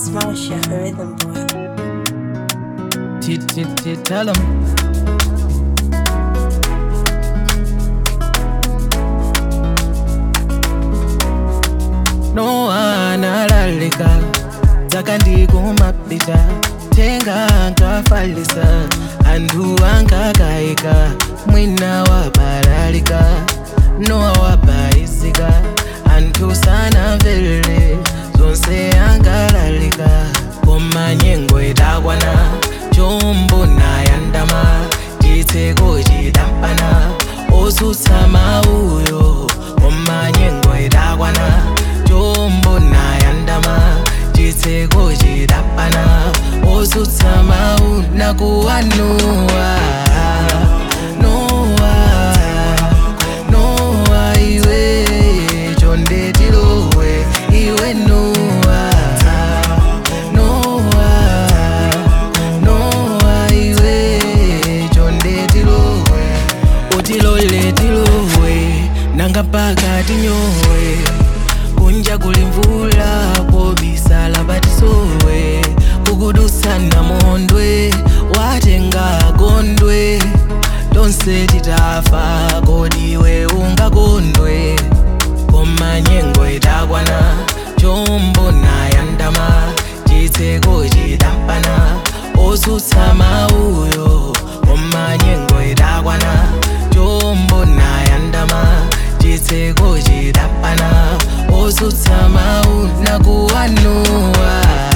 It's Marsha, rhythm boy. T- t- t- Tell 'em. No analalika dzakandikumapita tenga ankafalisa anthu ankakayika mwina wabalalika nowa wabayizika anthu sanamvere zonse ankalalika koma nyengo itakwana chombo nayandama chitseko chidampana osutsa mauyo koma nyengo itakwana chombo nayandama chitseko chidapana osutsa mau nakuwanuwa nowa nowa iwe chonde tilowe iwe nowa nowa nowa iwe chonde tilowe utilole tilowe nanga mpaka tinyowe kunja kuli mvula pobisala batisowe kukudusana mondwe watenga gondwe tonse titafa kodiwe ungakondwe koma nyengo itakwana chombo nayandama chitseko chidampana osutsa mauyo koma nyengo itakwana chombo nayandama chitseko chidampana osutsa mau nakuwanuwa